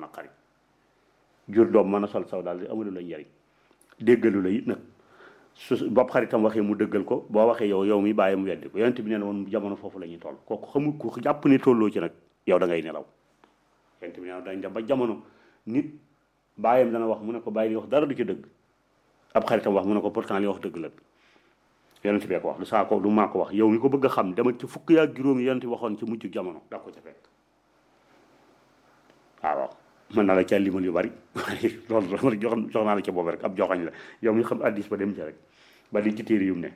naqari jur doom mën a sol saw daal di amalu la njariñ déggalu la it nag su bopp xaritam waxee mu dëggal ko boo waxee yow yow mi bàyyi mu weddi ko yonent bi nee na woon jamono foofu la ñuy toll kooku xamul ku jàpp ne tolloo ci nag yow da ngay nelaw yonent bi nee na dañ dem ba jamono nit bàyyam dana wax mu ne ko bàyyi li wax dara du ci dëgg ab xaritam wax mu ne ko pourtant li wax dëgg la yonent bee ko wax du saa ko du maa ko wax yow mi ko bëgg a xam demal ci fukk yaa juróom yi yonent bi waxoon ci mujj jamono da ko ca fekk waaw mën naa la ca limal yu bari loolu loolu jox jox naa la ca boobu rek ab joxañ la yow mi xam addis ba dem ca rek ba li ci téere yum ne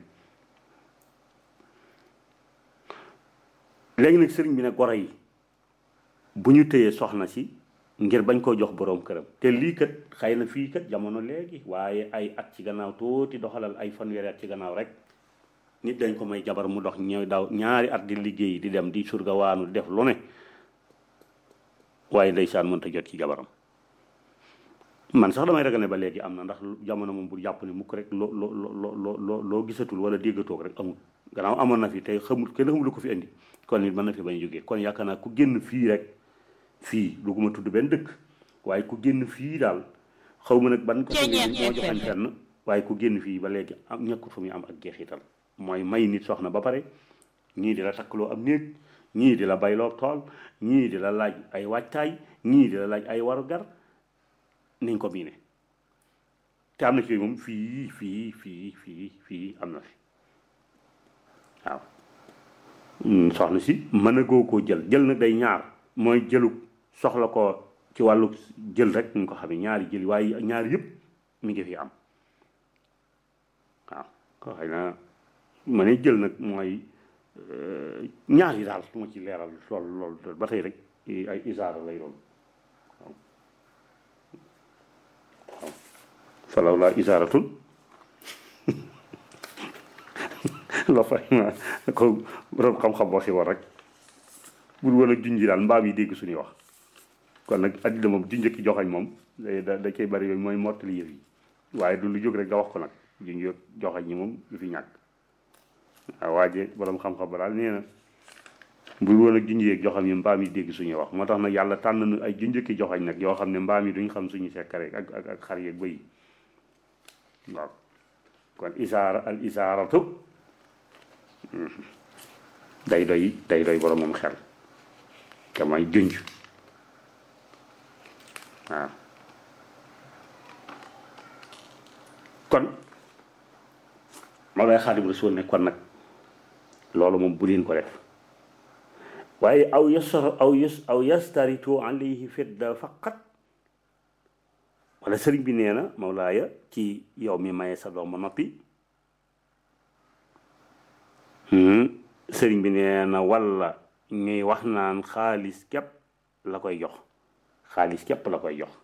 léegi nag sëriñ bi ne goro yi bu ñu téyee soxna si ngir bañ koo jox boroom këram te lii kat xëy na fii kat jamono léegi waaye ay at ci gannaaw tuuti doxalal ay fanweeri at ci gannaaw rek nit dañ ko may jabar mu dox ñëw daw ñaari at di liggéey di dem di surga waanu def lu ne waaye ndeysaan mënta jot ci jabaram man sax damay ragal ne ba léegi am na ndax jamono moom bu jàpp ne mukk rek loo loo loo loo loo gisatul wala déggatoog rek amul gannaaw amoon na fi tey xamul kenn xamul lu ko fi indi kon nit mën na fi bañ jógee kon yaakaar naa ku génn fii rek fii du ko ma tudd benn dëkk waaye ku génn fii daal xaw ma nag ban ko moo joxañ fenn waaye ku génn fii ba léegi am ñàkkut fu muy am ak jeexital mooy may nit soxna ba pare ñii di la takkaloo am néeg ñii di la bayloo tool ñii di la laaj ay waajtaay ñii di la laaj ay warugar niñ ko miine te am na ci moom fii fii fii fii fii am na fi waaw soxna si mën a goo koo jël jël nag day ñaar mooy jëlu soxla ko ci wàllu jël rek ñu ko xamee ñaari jël waaye ñaari yëpp mi ngi fi am waaw ko xëy na ma ne jël nag mooy ñaar yi daal su ma ci leeral lool lool ba tey rek ay isaara lay doon waaw waaw falaw laa isaaratun la fay ma ko borom xam-xam waxi war rek bul wala junji daal mbaam yi dégg suñuy wax kon nag addina moom junj ki joxañ moom da da cay bari yooyu mooy mottali yëf yi waaye du lu jóg rek nga wax ko nag junj joxañ ñi moom du fi ñàkk waaw waaje borom xam-xam ba daal nee na bul wala junj yeeg joxam yi mbaam yi dégg suñuy wax moo tax nag yàlla tànn nu ay junj ki joxañ nag yoo xam ne mbaam yi duñ xam suñu sekkare ak ak ak xar yeeg bëy waaw kon isaara al isaaratu day doy day doy borom moom xel te mooy junj waaw kon ma lay Xaadimu Rasuul ne kon nag loolu moom bu leen ko def waaye aw yasar aw yas aw yastaritu alayhi fidda faqat wala sëriñ bi nee na Mawlaaya ci yow mi maye sa doom ba noppi sëriñ bi nee na walla ñuy wax naan xaalis képp la koy jox xaalis képp la koy jox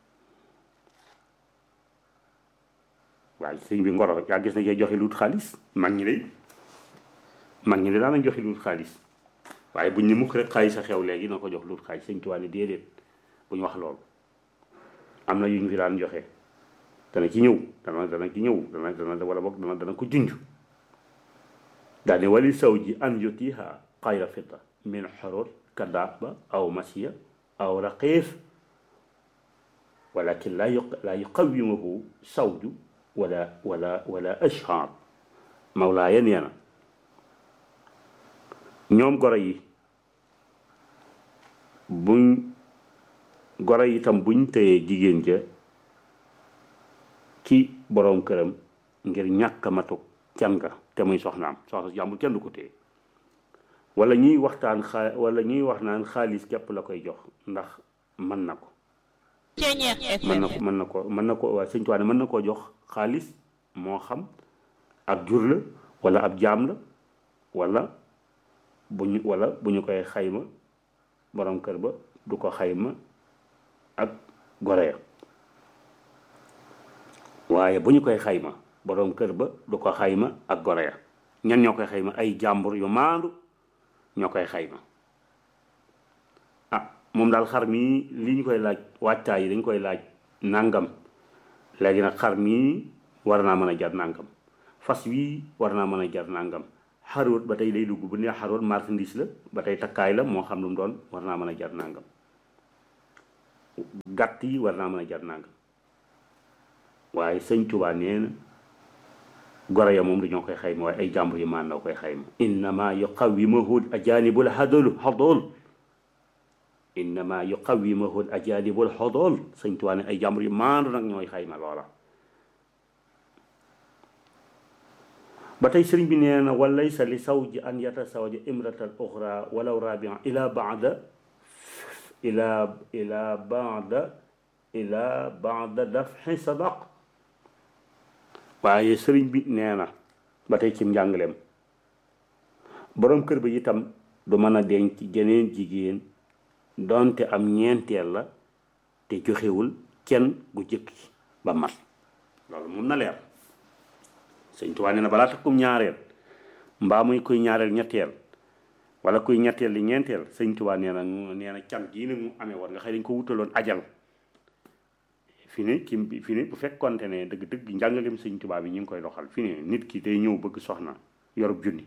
waaye sëriñ bi ngoro yaa gis na cee joxe luut xaalis mag ñi de mag ñi de daanañ joxe luut xaalis waaye buñ ne mukk rek xaalis a xew léegi na ko jox luut xaalis sëñ Tuubaa ne déedéet bu ñu wax loolu am na yu ñu fi daan joxe dana ci ñëw dana dana ci ñëw dana dana wala boog dana dana ko junj daane wali saw ji an yutiha xayra fidda min xorot kadaba aw masiya aw raqiif walakin la la yuqawimuhu sawju wala wala wala ashhar mawlaaya nee na ñoom goro yi buñ goro yi itam buñ tëyee jigéen ja ci boroom këram ngir ñàkk matuk can nga te muy soxnaam soxna si jàmbur kenn du ko téye wala ñuy waxtaan xaa wala ñuy wax naan xaalis képp la koy jox ndax mën na ko mën na ko mën na ko mën na ko waaye sëñ Tuubaa mën na koo jox xaalis moo xam ak jur la wala ab jaam la wala bu ñu wala bu ñu koy xayma borom kër ba du ko xayma ak gore ya waaye bu ñu koy xayma borom kër ba du ko xayma ak gore ya ñan ñoo koy xayma ay jàmbur yu maandu ñoo koy xayma ah moom daal xar mii li ñu koy laaj waajtaay yi dañ koy laaj nangam léegi nag xar mii war naa mën a jar nangam fas wii war naa mën a jar nangam xaroot ba tey day dugg bu nee xaroot marchandise la ba tey takkaay la moo xam lu mu doon war naa mën a jar nangam gàtt yi war naa mën a jar nangam waaye sëñ Tuubaa nee na goro ya moom dañoo koy xayma waaye ay jàmbur yi maan na koy xayma innama yuqawimahu ajanibul hadol hadol innama yuqawimahu ajanibul hadol sëñ Tuubaa ne ay jàmbur yi maandu nag ñooy xayma loola ba tey sëriñ bi nee na walaysa li sawji an yatasawaja imratan uxra walaw rabia ila baada ila ila baada ila baada dafxi sadaq waaye sëriñ bi nee na ba tey ci njàngaleem boroom kër ba itam du mën a denc jeneen jigéen doonte am ñeenteel la te joxewul kenn gu jëkk ba mat loolu moom na leer sëñ Tuubaa nee na balaa takkum ñaareel mbaa muy kuy ñaareel ñetteel wala kuy ñetteel li ñeenteel sëñ Tuubaa nee na nee na can gii nag mu amee war nga xëy dañ ko wutaloon ajal fi ne ki fi ne bu fekkonte ne dëgg dëgg njàngaleem sëñ Tuubaa bi ñu ngi koy doxal fi ne nit ki day ñëw bëgg soxna yorub junni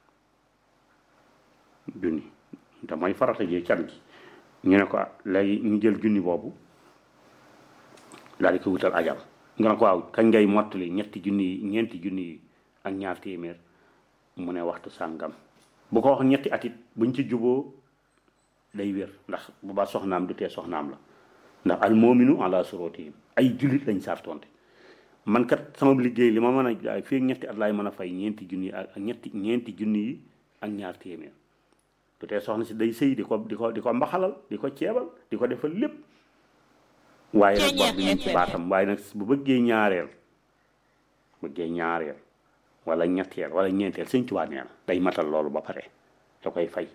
junni te mooy farata jee can gi ñu ne ko léegi ñu jël junni boobu daal di ko wutal ajal nga ne ko waaw kañ ngay mottali ñetti junni yi ñeenti junni yi ak ñaar téeméer mu ne waxtu sàngam bu ko wax ñetti atit buñ ci juboo day wér ndax bu baa soxnaam du tee soxnaam la ndax al moominu ala surutihim ay jullit lañ sartonte man kat sama liggéey li ma mën a fii ñetti at laay mën a fay ñeenti junni yi ak ñetti ñeenti junni yi ak ñaar téeméer du tee soxna si day sëy di ko di ko di ko mbaxalal di ko ceebal di ko defal lépp waaye nag bor bi ñu ci baatam waaye nag bu bëggee ñaareel bëggee ñaareel wala ñetteel wala ñeenteel sëñ Tuubaa nee na day matal loolu ba pare da koy fay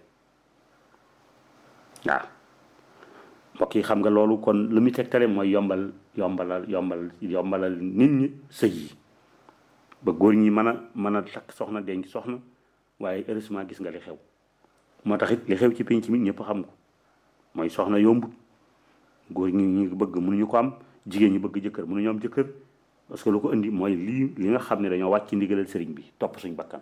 waaw mbokk yi xam nga loolu kon lu muy tegtale mooy yombal yombalal yombal yombalal nit ñi sëy yi ba góor ñi mën a mën a takk soxna denc soxna waaye heureusement gis nga li xew moo tax it li xew ci penc mi ñëpp xam ko mooy soxna yombut góor ñi ñu bëgg mënuñu ko am jigéen ñi bëgg jëkkër mënuñu am jëkkër parce que lu ko indi mooy lii li nga xam ne dañoo wàcc ndigalal sëriñ bi topp suñ bakkan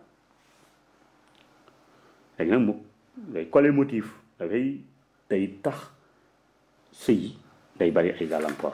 léegi nag mu day collé motif dafay day tax sëy day bari ay gàllankoor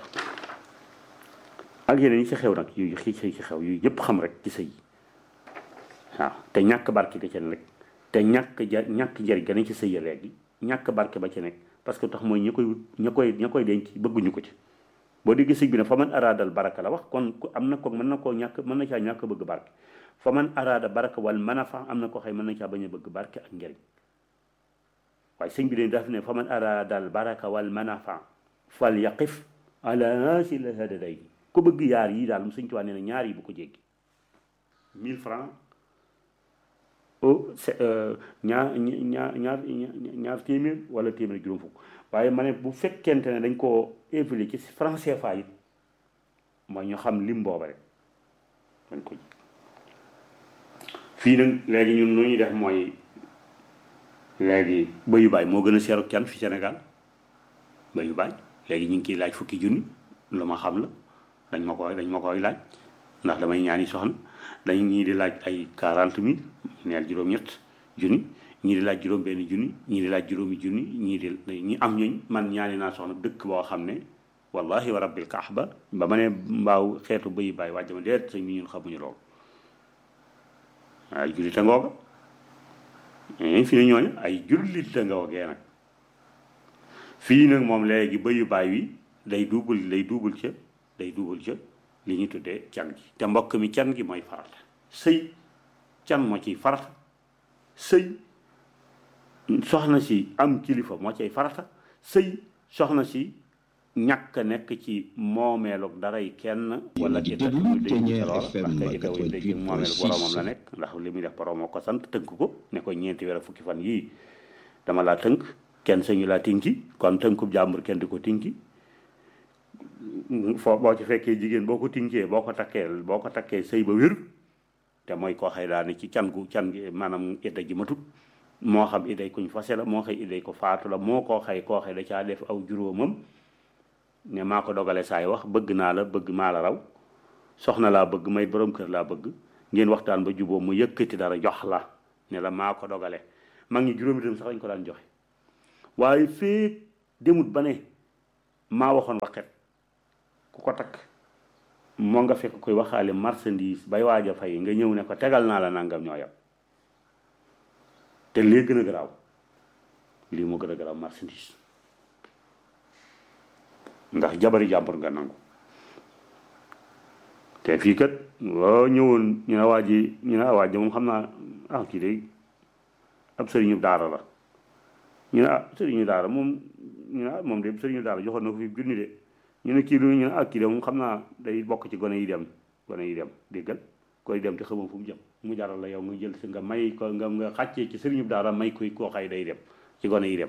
ak yeneen yi ci xew nag yu xii ci xew yu yëpp xam rek ci sëy waaw te ñàkk barke ga ca nekk te ñàkk ja ñàkk njëriñ ga ne ci sëy ya léegi ñàkk barke ba ca nekk parce que tax mooy ña koy ña koy ña koy denc bëgguñu ko ci boo déggee sëñ bi ne fa man araadal baraka la wax kon am na ko mën na koo ñàkk mën na caa ñàkk bëgg barke fa man araada baraka wal mën a fa am na ko xëy mën na caa bañ a bëgg barke ak njëriñ waaye sëñ bi ne daf ne fa man araadal baraka wal mën a fa fal yaqif ala hasil hadaday ku bëgg yaar yi daal mu sëñ Tuubaa nee na ñaar yi bu ko jéggi 1000 francs au ñaar ñaar ñaar ñaar téeméer wala téeméer juróom fukk waaye ma ne bu fekkente ne dañ koo évaluer ci franc CFA it mooy ñu xam lim booba rek dañ ko fii nag léegi ñun lu ñuy def mooy léegi bëyu baay moo gën a seeru can fi Sénégal bëyu baay léegi ñu ngi kiy laaj fukki junni lu ma xam la dañ ma koy dañ ma koy laaj ndax damay ñaani soxna dañ ñii di laaj ay quarante mille neel juróom-ñett junni ñii di laaj juróom benn junni ñii di laaj juróomi junni ñii di ñi am ñooñ man ñaani naa soxna dëkk boo xam ne wallahi wa rabbil kaaba ba ma ne mbaaw xeetu bëyi bàyyi wàjj ma deet sëñ bi ñun xamuñu loolu ay jullit a ngooga fi ne ñooñu ay jullit a ngoogee nag fii nag moom léegi bëyu baay wi day duubul day duubul ca day duubul ca li ñu tuddee can gi te mbokk mi can gi mooy farata sëy can moo ciy farata sëy soxna si am kilifa moo ciy farata sëy soxna si ñàkk a nekk ci moomeelu daray kenn wala ci dëkk ñu dégg ci loola parce que itaw yi dégg moomeelu boromam la nekk ndax li muy def boromam ko sant tënk ko ne ko ñeenti weer fukki fan yii dama laa tënk kenn sañu laa tinki kon tënkub jàmbur kenn di ko tinki foo boo ci fekkee jigéen boo ko tinkee boo ko takkee boo ko takkee sëy ba wér te mooy koo xëy daal ne ci can gu can gi maanaam idda ji matut moo xam idday kuñ fase la moo xëy idday ko faatu la moo koo xëy koo xëy da caa def aw juróomam ne maa ko dogale saay wax bëgg naa la bëgg maa la raw soxna laa bëgg may borom kër laa bëgg ngeen waxtaan ba juboo mu yëkkati dara jox la ne la maa ko dogale mag ñi juróomi dem sax lañ ko daan joxe waaye fee demut ba ne maa waxoon waxet ku ko takk moo nga fekk koy waxaale marchandise bay waaj a fay nga ñëw ne ko tegal naa la nangam ñoo yam te lii gën a garaaw lii moo gën a garaaw marchandise ndax jabari jàmbur nga nangu te fii kat loo ñëwoon ñu ne waa ji ñu ne waa ji moom xam naa ah kii de ab sëriñu daara la ñu ne ah sëriñu daara moom ñu ne ah moom de sëriñu daara joxoon na ko fi junni de ñu ne kii lu ñu ne ah kii de moom xam naa day bokk ci gone yi dem gone yi dem déggal koy dem te xamoo fu mu jëm mu jaral la yow nga jël si nga may ko nga nga xàccee ci sëriñu daara may koy koo xay day dem ci gone yi dem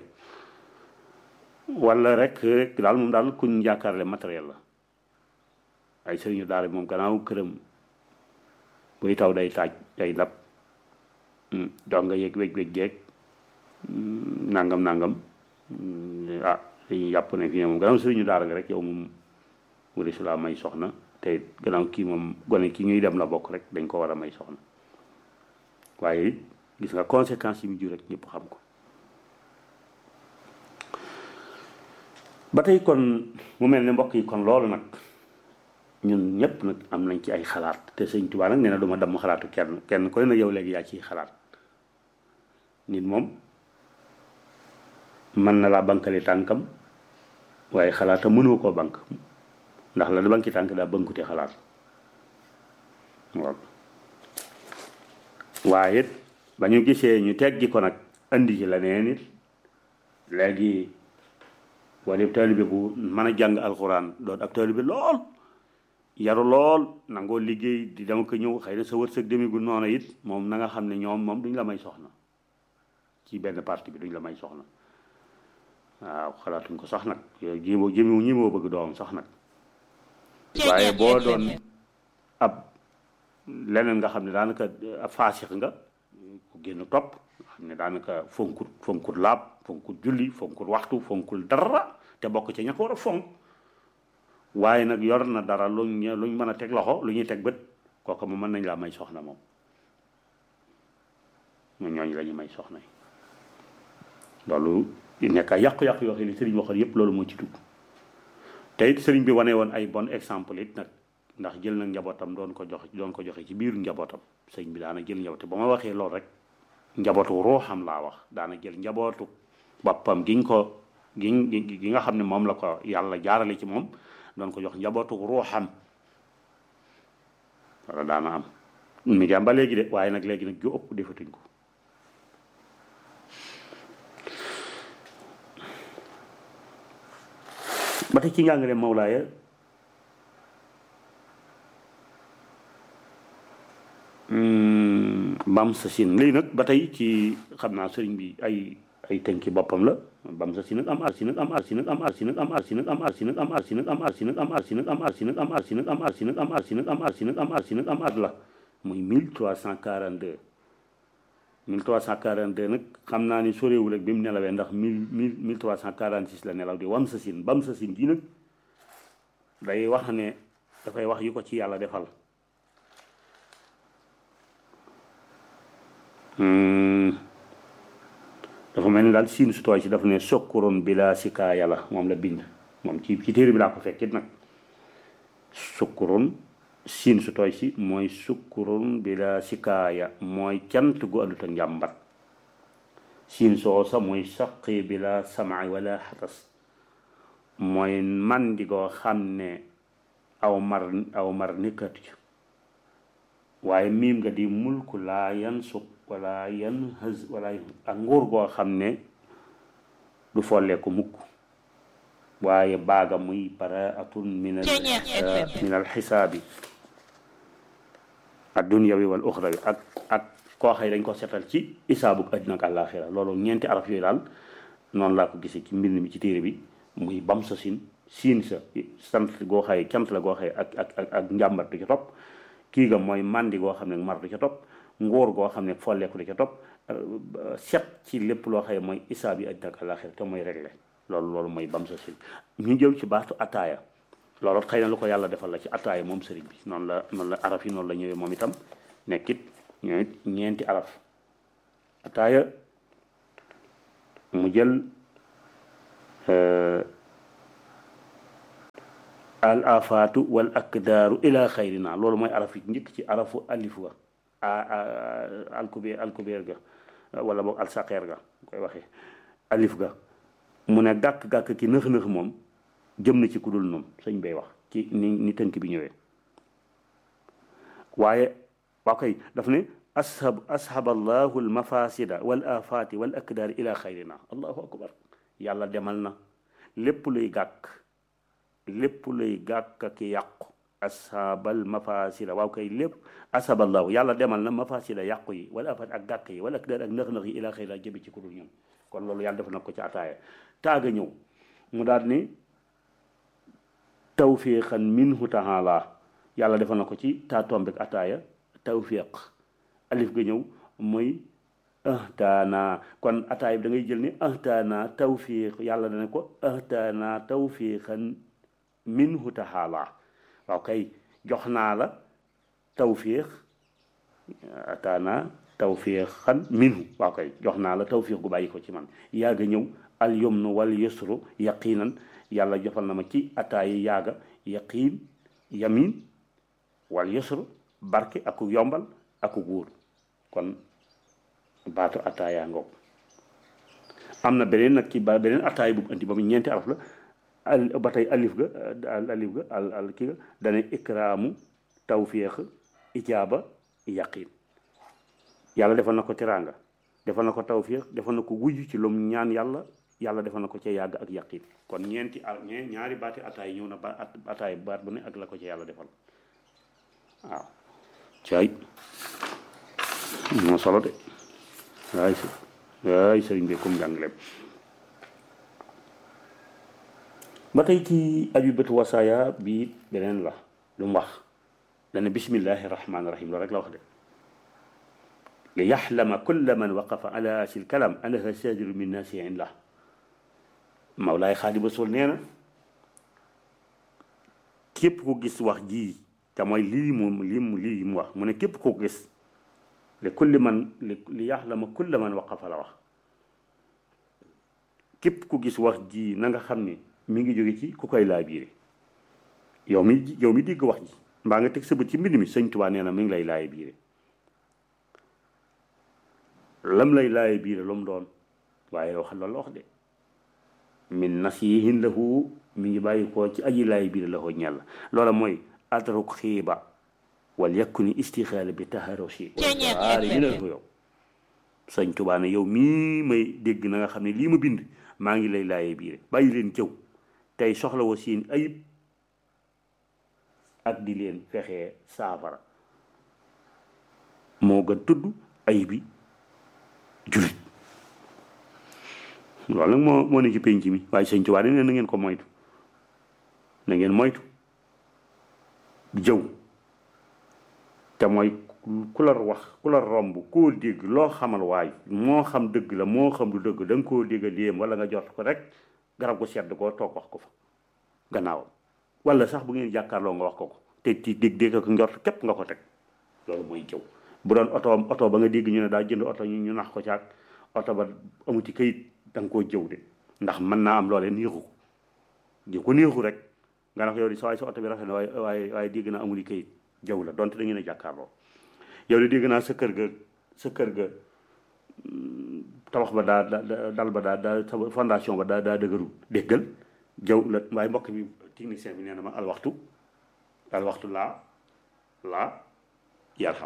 wala rek rek daal moom daal kuñ yaakaarle matériel la ay sëriñu daara moom gannaaw këram buy taw day taaj day lab donc nga yëg wéj wéj jeeg nangam nangam ah dañuy yàpp ne fii ne moom gannaaw sëriñu daara nga rek yow moom wari su laa may soxna te gannaaw kii moom gone ki ñuy dem la bokk rek dañ ko war a may soxna waaye gis nga conséquences yi mu jur rek ñëpp xam ko ba tey kon mu mel ne mbokk yi kon loolu nag ñun ñëpp nag am nañ ci ay xalaat te sëñ Tuubaa nag nee na du ma damm xalaatu kenn kenn koy na yow léegi yaa ciy xalaat nit moom mën na laa bankali tànkam waaye xalaata mënoo koo bank ndax la da banki tànk daa bënkute xalaat waaw waaye ba ñu gisee ñu teggi ko nag andi ci leneen it léegi wala taalibe bu mën a jàng alxuraan doon ab taalibe lool yaru lool nangoo liggéey di dama ko ñëw xëy na sa wërsëg demigul noonu it moom na nga xam ne ñoom moom duñ la may soxna ci benn parti bi duñ la may soxna waaw xalaatuñ ko sax nag yooyu jéemoo jéemoo ñi moo bëgg doom sax nag waaye boo doon ab leneen nga xam ne daanaka ab faasix nga ku génn topp nga xam ne daanaka fonkut fonkut laab fonkut julli fonkut waxtu fonkul dara te bokk ci ña ko war a fonk waaye nag yor na dara luñ luñ mën a teg loxo lu ñuy teg bët kooku moom mën nañ laa may soxna moom ñun ñooñu la ñu may soxna yi loolu nekk ay yàqu-yàqu yoo xam ne sëriñ waxoon yépp loolu moo ci dugg te it sëriñ bi wane woon ay bon exemple it nag ndax jël na njabootam doon ko joxe doon ko joxe ci biir njabootam sëriñ bi daana jël njaboot ba ma waxee loolu rek njabootu ruuxam laa wax daana jël njabootu boppam giñ ko giñ gi nga xam ne moom la ko yàlla jaarale ci moom doon ko jox njabootu ruuxam wala daana am mi ngi am ba léegi de waaye nag léegi nag ju ëpp defatuñ ko ba tey ci njàngale Mawlaaya bam sa sin lii nag ba tey ci xam naa sëriñ bi ay ay tënki boppam la bam sa si nag am arsi nag am arsi nag am arsi nag am arsi nag am arsi nag am arsi nag am arsi nag am arsi nag am arsi nag am arsi nag am arsi nag am arsi nag am arsi nag am arsi nag am at la muy 1342 1342 nag xam naa ni soreewul ak bi mu nelawee ndax 1000 1346 la nelaw di wam sa sin bam sa sin ji nag day wax ne dafay wax yu ko ci yàlla defal dafa mel ni daal siin su tooy si dafa ne sokkuroon bi laa sikaaya la moom la bind moom ci ci téere bi laa ko fekkit nag sukkuroon siin su tooy si mooy sukkuroon bi laa sikaaya mooy cant gu àndut ak njàmbat siin soo sa mooy saqi bi laa samaay wala xatas mooy mandi goo xam ne aw mar aw mar nikkatu ci waaye miim nga di mulku laa yan suq wala yan hës wala ak nguur goo xam ne du folleeku mukk waaye baaga muy baraatun min al min al xisaabi addunyawi wal uxrawi ak ak koo xëy dañ ko setal ci isaabu adduna ak àllaaxira loolu ñeenti araf yooyu daal noonu laa ko gisee ci mbind mi ci téere bi muy bam sa sin siin sa sant goo xëy cant la goo xëy ak ak ak ak njàmbat du ca topp kii ga mooy mandi goo xam ne mar du ca topp ngóor goo xam ne folleeku du ca topp set ci lépp loo xëy mooy isaab yi adduna ak àllaaxira te mooy réglé loolu loolu mooy bam sa sin ñu jëw ci baatu ataaya loolu xëy na lu ko yàlla defal la ci ataaya moom sëriñ bi noonu la noonu la araf yi noonu la ñëwee moom itam nekkit ñooy ñeenti araf ataaya mu jël al afaatu wal akdaaru ila xayrina loolu mooy araf yi njëkk ci arafu alif wa alkubeer alkubeer ga wala boog alsaqeer ga koy waxee alif ga mu ne gàkk-gàkk ki nëx-nëx moom jëm na ci ku dul noonu sëñ bay wax ci ni ni tënk bi ñëwee waaye waa koy daf ne ashab ashaba allahu almafasida wal afaati wal akdaari ila xayrina allahu akbar yàlla demal na lépp luy gàkk lépp luy gàkk ki yàqu ashabal mafasida waaw kay lépp ashaballahu yàlla demal na mafasida yàqu yi wala afaat ak gàkk yi wala akdaar ak nëx-nëx yi ila xayrina jëbi ci ku dul ñoom kon loolu yàlla def na ko ci ataaya taaga ñëw mu daal ni tawfiqan minhu taala yàlla defal na ko ci taa tombek ataaya tawfiq alif ga ñëw mooy ahtaana kon ataaya bi da ngay jël ni ahtaana tawfiq yàlla dana ko ahtaana tawfiqan minhu taala waaw kay jox naa la tawfiq ataana tawfiqan minhu waaw kay jox naa la tawfiq gu bàyyi ko ci man yaaga ñëw al yumnu wal yusru yaqinan yàlla jofal na ma ci ataayi yaaga yaqiin yamin wal yusru barke aku yombal aku góor kon baatu ataaya ngoog am na beneen nag ci ba beneen ataay bu andi ba mu ñeenti araf la al ba tey alif ga al alif ga al al kii ga dana ikraamu tawfiq ijaaba yaqiin yàlla defal na ko teraanga defal na ko tawfiq defal na ko wujj ci lum ñaan yàlla yàlla defal na ko ca yàgg ak yaqin kon ñeenti a ñaari baati ataay ñëw na ba ataay baat bu ne ak la ko ca yàlla defal waaw caay moo solo de waay s waay sëriñ bi comme jàngaleem ba tey ci abibatu wasaaya bi beneen la lu mu wax dana bismillahi rahmaani rahim loolu rek la wax de li yaxlama kulla man waqafa ala sil kalam annaha sadiru min nasi illah Mawlaay Xaadimu Rasuul nee na képp ko gis wax ji te mooy lii moom lii mu lii mu wax mu ne képp ko gis li kulli man li li yaxlama kulla man waqafa la wax képp ku gis wax ji na nga xam ne mi ngi jóge ci ku koy laa biire yow mi yow mi dégg wax ji mbaa nga teg sa bët ci mbind mi Sëñ Tuubaa nee na mi ngi lay laaye biire lam lay laaye biire lu mu doon waaye wax loolu la wax de min nasihin lahu mi ngi bàyyi koo ci aji laay biir la ko ñàll loola mooy atruk xiiba wal yakuni istixaala bi taharosi waari mi na ko yow sëñ Tuubaa ne yow mii may dégg na nga xam ne lii ma bind maa ngi lay laayee biire bàyyi leen jëw tey soxla wa seen ayib ak di leen fexee saafara moo gën tudd ayibi julit loolu nag moo moo ne ci penc mi waaye sëñ Tuubaa ne na ngeen ko moytu na ngeen moytu jëw te mooy ku la wax ku la romb koo dégg loo xamal waay moo xam dëgg la moo xam du dëgg da nga koo dégg léem wala nga jot ko rek garab ko sedd koo toog wax ko fa gannaawam wala sax bu ngeen jàkkaarloo nga wax ko ko te ti dégg dégg ko njort képp nga ko teg loolu mooy jëw bu doon oto oto ba nga dégg ñu ne daa jënd oto ñu ñu nax ko caag oto ba amuti kayit da nga koo jëw de ndax mën naa am loolee neexu ko di ko neexu rek nga ne ko yow di sa waay sa oto bi rafet na waaye waaye waaye dégg naa amuli kayit jëw la donte da ngeen a jàkkaarloo yow de dégg naa sa kër ga sa kër ga tabax ba daa daa dal ba daa daa sa fondation ba daa daa dëgëru déggal jëw la waaye mbokk mi technicien bi nee na ma al waxtu al waxtu laa laa yarxam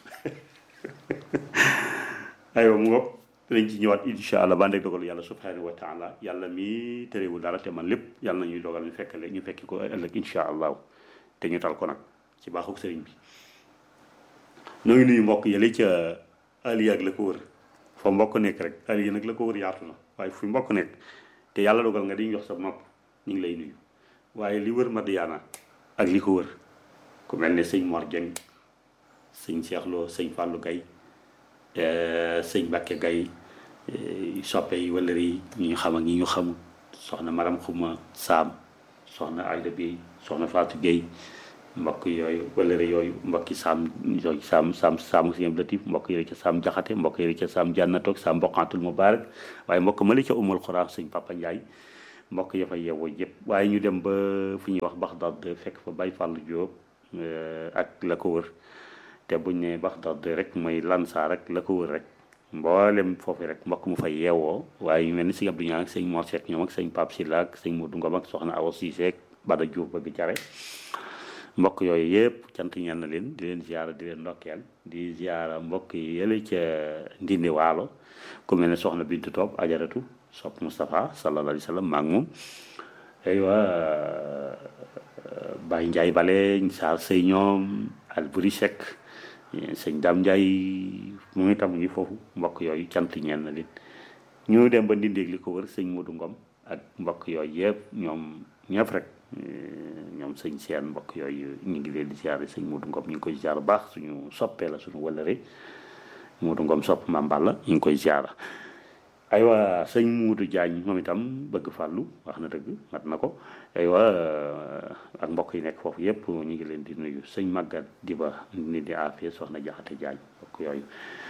aywa mu ngoog dinañ ci ñëwaat incha allah ba ndeg dogalu yàlla subhanahu wa taala yàlla mi terewul dara te man lépp yàlla na ñuy dogal ñu fekkale ñu fekki ko ëllëg incha allahu te ñu tal ko nag ci baaxuk sëriñ bi ñoo ngi nuyu mbokk yële ca aliya ak la ko wër fa mbokk nekk rek aliya nag la ko wër yaatu na waaye fu mbokk nekk te yàlla dogal nga di jox sa nopp ñu ngi lay nuyu waaye li wër Madiyaana ak li ko wër ku mel ne sëñ Mor Dieng sëñ Cheikh Lo sëñ Fallou Gaye sëñ Mbacke Gaye soppe yi wala yi ñi ñu xam ak ñi ñu xamul soxna Maram Xuma Saam soxna Ayda Bey soxna Fatou Gueye mbokk yooyu wala yooyu mbokki saam yooyu saam saam saamu si latif mbokk yële ca saam jaxate mbokk yële ca saam jànnatoog saam mboqantul mubarak waaye mbokk ma li ca umul xuraa sëñ Papa Ndiaye mbokk ya fa yeewoo yëpp waaye ñu dem ba fu ñuy wax Baxdaad fekk fa Baye Fall Diop ak la ko wër te buñ ne Baxdaad rek mooy Lansar rek la ko wër rek mboolem foofu rek mbokk mu fay yeewoo waaye ñu mel ni sëñ Abdou Niang ak sëñ Mor Seck ñoom ak sëñ Pape Sylla ak sëñ Modou Ngom ak soxna Awa Cissé ak Bada Diouf bëgg care mbokk yooyu yëpp cant ñeen na leen di leen ziara di leen ndokkeel di ziara mbokk yi yële ca Ndindi Waalo ku mel ne soxna Bintu Toob ajaratu sopp Moustapha sallallahu alayhi wa sallam maa ngi moom aywa Baye Ndiaye Bale Saar Sey ñoom Alburi Seck sëñ Dame Ndiaye mu ngi tam ngi foofu mbokk yooyu cant ñeen na leen ñu dem ba Ndindeeg li ko wër sëñ Modou Ngom ak mbokk yooyu yëpp ñoom ñëpp rek ñoom sëñ seen mbokk yooyu ñu ngi leen di ziare sëñ Modou Ngom ñu ngi koy ziar baax suñu soppee la suñu wëlëre Modou Ngom sopp Mame Balla ñu ngi koy ziar aywa sëñ Modou Diagne moom itam bëgg fàllu wax na dëgg mat na ko aywa ak mbokk yi nekk foofu yëpp ñu ngi leen di nuyu sëñ Maguette Diba ni di affaire soxna Jaxate Diagne mbokk yooyu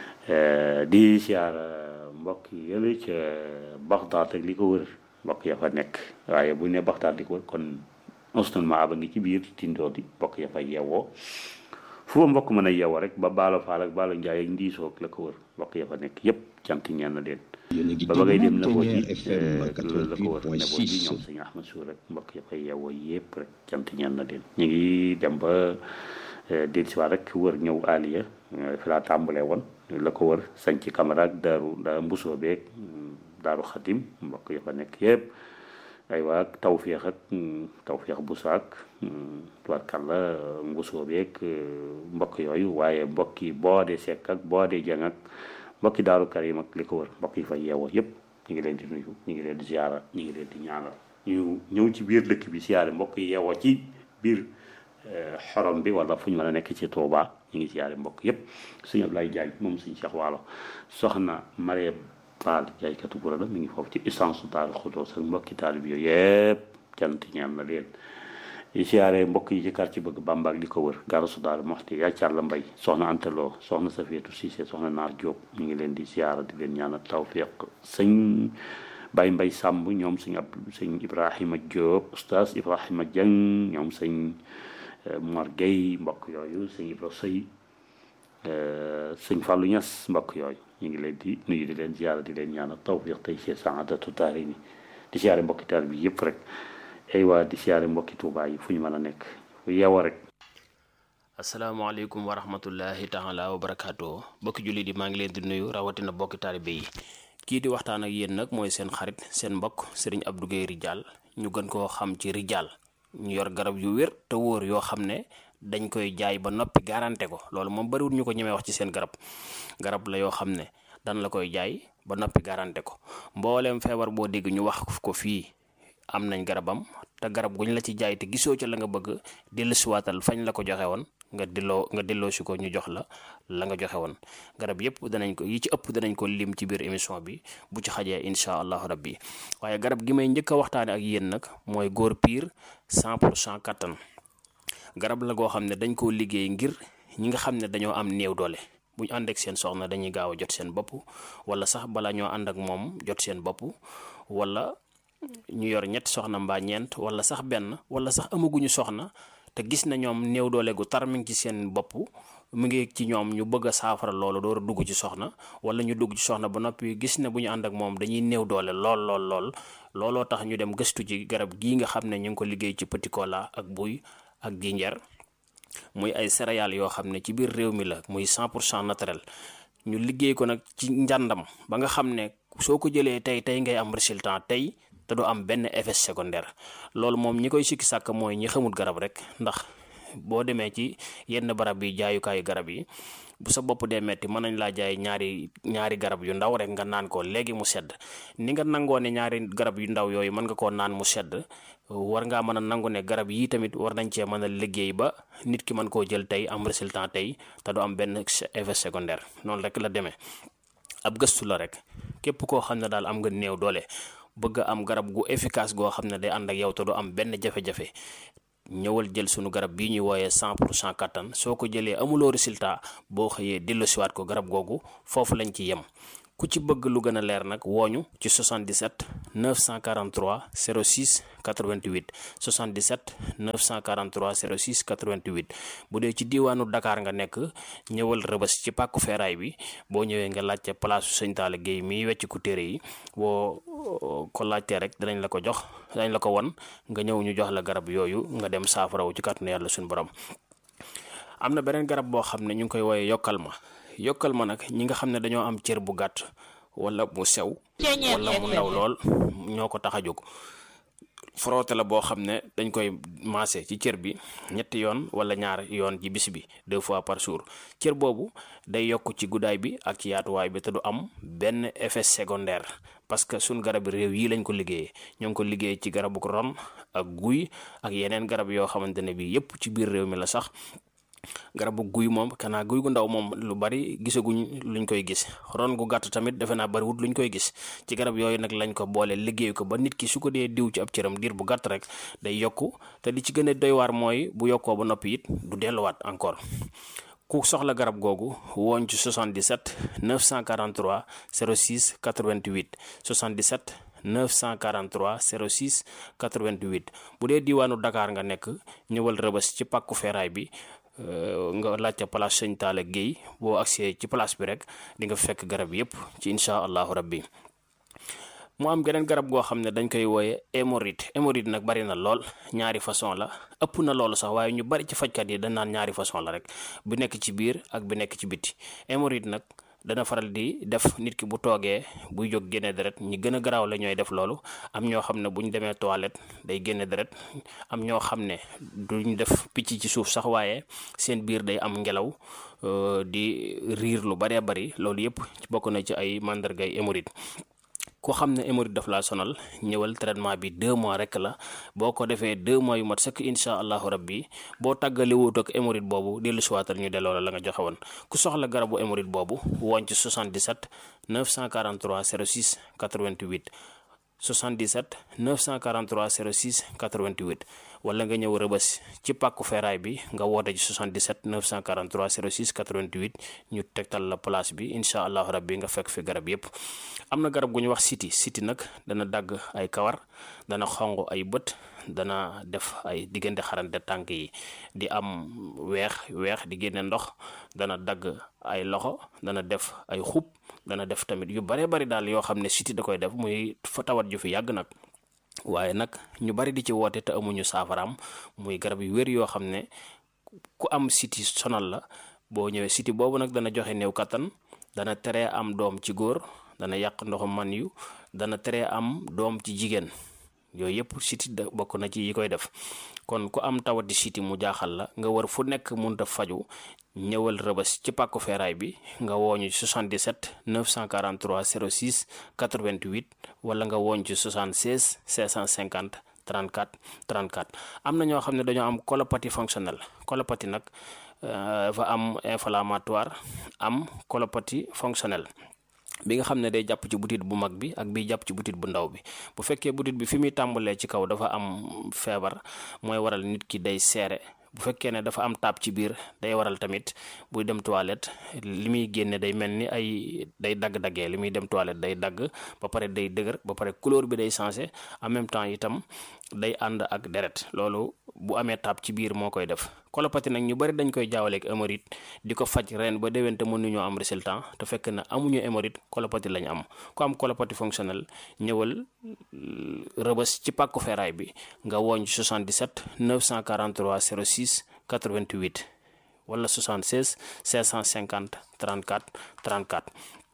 di ziar mbokk yi yële ca Baxdaad ak li ko wër mbokk ya fa nekk waaye bu ne Baxdaad li ko wër kon instrument ba ngi ci biir tindoo di mbokk ya fa yeewoo fu fa mbokk mën a yeewoo rek ba baalo faal ak baalo njaay ak ndiisoo ak la ko wër mbokk ya fa nekk yépp cant ñeen na leen ba ba ngay dem na boo ji la ko wër ne boo ji ñoom sëñ Ahmad Suur rek mbokk ya fa yeewoo yépp rek cant ñeen na leen ñu ngi dem ba déet si waat rek wër ñëw aliya fi laa tàmbalee woon la ko wër sañ ci camara ak daaru da mbusoo beeg daaru xatim mbokk ya fa nekk yépp aywa ak tawféex ak tawféex bu saak tubarkalla mbusoo beeg mbokk yooyu waaye mbokki boo dee sekk ak boo dee jàng ak mbokki daaru karim ak li ko wër mbokk yi fa yeewoo yépp ñu ngi leen di nuyu ñu ngi leen di ziara ñu ngi leen di ñaanal ñu ñëw ci biir dëkk bi siyaare mbokk yi yeewoo ci biir xorom bi wala fu ñu mën a nekk ci Touba ñu ngi siyaare mbokk yépp sëñ Ablaye Diagne moom sëñ Cheikh Waalo soxna Mariam Fall jaaykatu gura la mi ngi foofu ci essence Daaru Xudoos ak mbokki taalib yooyu yëpp cant ñaan na leen di siyaare mbokk yi ci quartier bëgg Bamba ak li ko wër garasu Daaru Moxti yaa Carla Mbay soxna Anteloo soxna Safiyatu Siise soxna Naar Jóob ñu ngi leen di siyaara di leen ñaanal tawfiq sëñ Bay Mbay Sàmb ñoom sëñ ab sëñ Ibrahima Jóob oustaz Ibrahima Jeng ñoom sëñ Mor Gueye mbokk yooyu sëñ Ibra Sëy sëñ Fallou Ñas mbokk yooyu ñu ngi leen di nuyu di leen ziara di leen ñaanal tawfiq tey ci saadatu daari ni di siyaare mbokki taal bi yëpp rek ay waa di siyaare mbokki Tuubaa yi fu ñu mën a nekk fu yeewoo rek asalaamaaleykum wa rahmatullahi taala wa barakaatu bokki jullit yi maa ngi leen di nuyu rawatina bokki taalibe yi kii di waxtaan ak yéen nag mooy seen xarit seen mbokk sëriñ Abdou Guèye Ridial ñu gën koo xam ci Ridial ñu yor garab yu wér te wóor yoo xam ne dañ koy jaay ba noppi garanté ko loolu moom bariwul ñu ko ñemee wax ci seen garab garab la yoo xam ne dan la koy jaay ba noppi garanté ko mbooleem feebar boo dégg ñu wax ko fii am nañ garabam te garab guñ la ci jaay te gisoo ca la nga bëgg dellusiwaatal fañ la ko joxe woon nga delloo nga delloo si ko ñu jox la la nga joxe woon garab yëpp danañ ko yi ci ëpp danañ ko lim ci biir émission bi bu ci xajee incha allahu rabbi waaye garab gi may njëkk a waxtaane ak yéen nag mooy góor piir 100 pour cent kattan garab la goo xam ne dañ koo liggéey ngir ñi nga xam ne dañoo am néew doole bu ñu ànd ak seen soxna dañuy gaaw a jot seen bopp wala sax bala ñoo ànd ak moom jot seen bopp wala ñu yor ñetti soxna mbaa ñeent wala sax benn wala sax amaguñu soxna te gis na ñoom néew doole gu tar mi ngi ci seen bopp mu ngi ci ñoom ñu bëgg a saafara loolu door a dugg ci soxna wala ñu dugg ci soxna ba noppi gis ne bu ñu ànd ak moom dañuy néew doole lool lool lool looloo tax ñu dem gëstu ci garab gii nga xam ne ñu ngi ko liggéey ci petit cola ak buy ak ginjeer muy ay céréales yoo xam ne ci biir réew mi la muy 100 pour cent naturel ñu liggéey ko nag ci njàndam ba nga xam ne soo ko jëlee tey tey ngay am résultat tey te du am benn effet secondaire loolu moom ñi koy sikki sàkk mooy ñi xamul garab rek ndax boo demee ci yenn barab yi jaayukaayu garab yi bu sa bopp dee metti mën nañ laa jaay ñaari ñaari garab yu ndaw rek nga naan ko léegi mu sedd ni nga nangoo ne ñaari garab yu ndaw yooyu mën nga koo naan mu sedd war ngaa mën a nangu ne garab yii tamit war nañ cee mën a liggéey ba nit ki mën koo jël tey am résultat tey te du am benn effet secondaire noonu rek la demee ab gëstu la rek képp koo xam ne daal am nga néew doole bëgg a am garab gu efficace goo xam ne day ànd ak yow te du am benn jafe-jafe ñëwal jël sunu garab bii ñuy wooyee 100 pour cent kattan soo ko jëlee amuloo résultat boo xëyee delloosiwaat ko garab googu foofu lañ ci yem ku ci bëgg lu gën a leer nag wooñu ci 77 943 06 88 77 943 06 88 bu dee ci diiwaanu Dakar nga nekk ñëwal rëbës ci pàkku feeraay bi boo ñëwee nga laajte place su sëñ Talla Guèye miy wecc ku téere yi boo ko laajtee rek danañ la ko jox danañ la ko won nga ñëw ñu jox la garab yooyu nga dem saafarawu ci kàttanu yàlla suñu borom am na beneen garab boo xam ne ñu ngi koy wooyee yokkal ma yokkal ma nag ñi nga xam ne dañoo am cër bu gàtt wala mu sew wala mu ndaw lool ñoo ko tax a jóg frotté la boo xam ne dañ koy maase ci cër bi ñetti yoon wala ñaar yoon ci bis bi deux fois par jour cër boobu day yokk ci guddaay bi ak ci yaatuwaay bi te du am benn effet secondaire parce que suñ garab réew yi lañ ko liggéeyee ñoo ngi ko liggéey ci garabu ron ak guy ak yeneen garab yoo xamante ne bi yépp ci biir réew mi la sax garabu guy moom kanaa guy gu ndaw moom lu bari gisaguñ luñ koy gis ron gu gàtt tamit defe naa bariwut luñ koy gis ci garab yooyu nag lañ ko boole liggéey ko ba nit ki su ko dee diw ci ab cëram diir bu gàtt rek day yokku te li ci gën a doy waar mooy bu yokkoo ba noppi it du delluwaat encore ku soxla garab googu wooñ ci 77 943 06 88 77 943 06 88 bu dee diiwaanu Dakar nga nekk ñëwal rëbës ci pàkku feeraay bi nga laajte place sëñ Talla Guèye boo agsee ci place bi rek di nga fekk garab yépp ci incha allahu rabbi mu am geneen garab goo xam ne dañ koy wooye hémorroïde hémorroïde nag bari na lool ñaari façon la ëpp na loolu sax waaye ñu bari ci fajkat yi dañ naan ñaari façon la rek bu nekk ci biir ak bu nekk ci biti hémorroïde nag dana faral di def nit ki bu toogee buy jóg génne deret ñi gën a garaaw la ñooy def loolu am ñoo xam ne bu ñu demee toilette day génne deret am ñoo xam ne duñ def picc ci suuf sax waaye seen biir day am ngelaw di riir lu baree bari loolu yëpp bokk na ci ay màndargay hémorroïde ku xam ne hémorroïde daf laa sonal ñëwal traitement bi deux mois rek la boo ko defee deux mois yu mat sëkk incha allahu rabbi boo tàggali wut ak hémorroïde boobu dellu siwaatal ñu delloo la la nga joxe woon ku soxla garabu hémorroïde boobu woon ci 77 943 06 88 77 943 06 88 wala nga ñëw rëbës ci pàkku feeraay bi nga woote ci 77 943 06 88 ñu tegtal la place bi incha allahu rabbi nga fekk fi garab yépp am na garab gu ñu wax siti siti nag dana dagg ay kawar dana xong ay bët dana def ay diggante xarante tànk yi di am weex weex di génne ndox dana dagg ay loxo dana def ay xub dana def tamit yu bare bari daal yoo xam ne siti da koy def muy fa tawat ju fi yàgg nag waaye nag ñu bari di ci woote te amuñu saafaraam muy garab yu wér yoo xam ne ku am siti sonal la boo ñëwee siti boobu nag dana joxe néew kattan dana teree am doom ci góor dana yàq ndoxu man yu dana teree am doom ci jigéen yooyu yëpp siti da bokk na ci yi koy def kon ku am tawati siti mu jaaxal la nga war fu nekk munta faju ñëwal rëbës ci pàkku feeraay bi nga wooñu ci 77 943 06 88 wala nga wooñ ci 76 650 34 34 am na ñoo xam ne dañoo am colopathie fonctionnelle colopathie nag dafa am inflammatoire am colopathie fonctionnelle bi nga xam ne day jàpp ci butit bu mag bi ak bi jàpp ci butit bu ndaw bi bu fekkee butit bi fi muy tàmbalee ci kaw dafa am feebar mooy waral nit ki day seere bu fekkee ne dafa am taab ci biir day waral tamit buy dem toilette li muy génne day mel ni ay day dagg-daggee li muy dem toilette day dagg ba pare day dëgër ba pare couleur bi day changé en même temps itam day ànd ak deret loolu bu amee taab ci biir moo koy def colopathie nag ñu bari dañ koy jaawaleeg hémorroïde di ko faj ren ba déwén te mënuñoo am résultat te fekk na amuñu hémorroïde colopathie lañ am ku am colopathie fonctionnelle ñëwal rëbës ci pàkku feeraay bi nga wooñ 77 943 06 88 wala 76 550 34 34